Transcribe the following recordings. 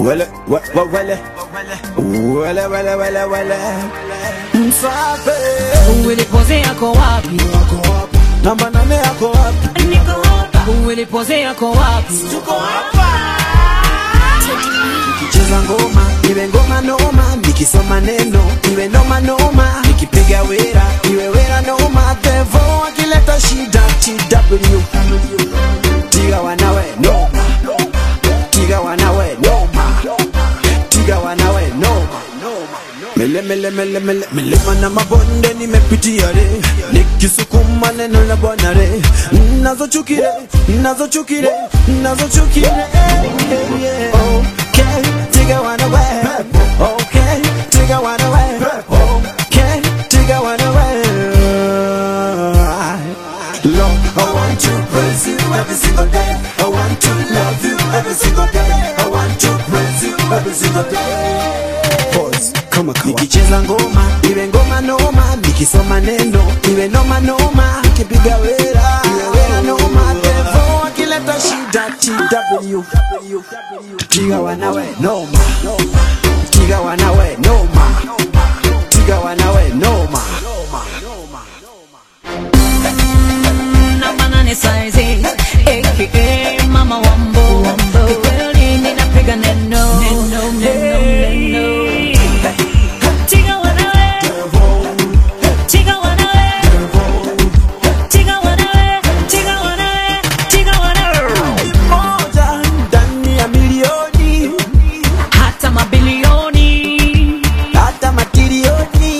Wele, we- we- wele, wele, wele, wele, wele. Msafi. Ulipoze yako wapi? Namba nane yako wapi? Niko hapa. Ulipoze yako wapi? Tuko hapa. Nikicheza ngoma iwe ngoma noma, nikisoma neno iwe noma noma, nikipiga wera iwe wera noma, devo akileta shida TW tiga wanawe noma, tiga wanawe noma, tiga wanawe noma. Mele mele mele mele milima na mabonde nimepitia re, nikisukuma neno la Bwana re, nazochukire nazochukire nazochukire Okay, tiga wanawe Okay, tiga wanawe Okay, tiga wanawe Lord, I want to praise you every single day. I want to love you every single day. I want to praise you every single day. Pause. Kama kawa. Nikicheza ngoma iwe ngoma noma, nikisoma neno iwe noma noma, nikipiga wera iwe wera noma, devo akileta shida TW tiga wanawe noma, tiga wanawe noma, tiga wanawe noma. Namba nane size, aka Mama Wambo. Kikweli ninapiga neno. Neno, neno, neno. Tiga wanawe. Tiga wanawe. Tiga wanawe. Tiga wanawe. Tiga wanawe. moja ndani ya milioni Hata mabilioni. hata matilioni.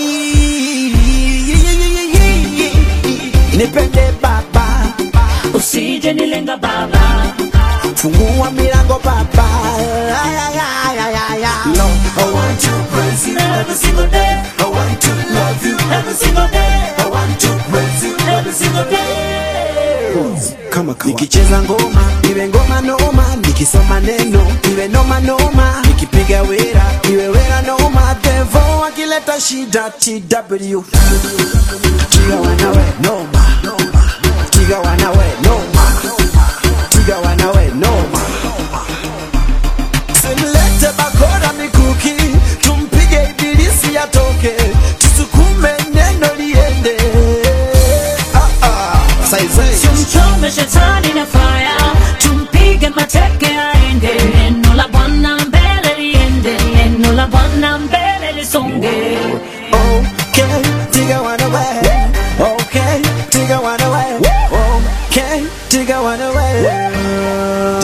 Nipende Baba, Usije nilenga baba. fungua milango Baba. Ay, ay, ay, ay, ay, ay. Lord, I want to praise you every single day. I want to love you every single day. I want to praise you every single day. Kama kawa. Nikicheza ngoma iwe ngoma noma, nikisoma neno iwe noma noma, nikipiga wera iwe wera noma, devo akileta shida TW tiga wanawe noma, tiga wanawe noma, tiga wanawe noma. Simlete bakora mikuki, tumpige ibilisi atoke, tusukume neno liende. Ah, ah. Saizi. Tumchome shetani na fire, tumpige mateke aende. Neno la Bwana mbele liende, neno la Bwana mbele lisonge. Okay, tiga wanawe. Okay, tiga wanawe. Okay, tiga wanawe.